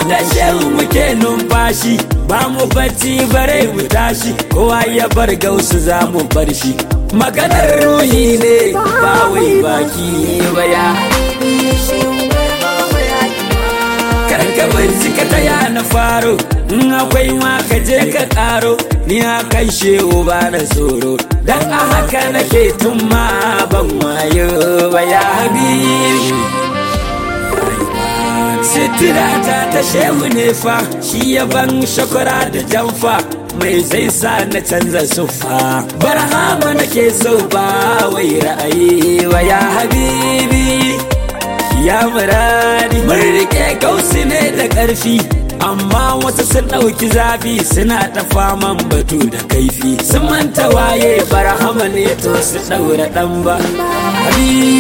da shehu muke numfashi ba mu bacci bare mu tashi kowa ya bar gausu za mu bar shi maganar ruhi ne ba wai baki ba ya karka bincika ta ya na faro in akwai ma ka je ka karo ni a kan shehu ba na tsoro dan a haka nake tun ma ban wayo ba ya habibi sitirata ta shehu ne fa shi ya ban shakwara da jamfa mai zai sa na canza sufa barhama nake so ba wai ra'ayi ba ya habibi ya muradi mun rike gausi ne da ƙarfi amma wasu sun ɗauki zafi suna ta faman batu da kaifi sun manta waye barhama ne to su ɗaura ɗan ba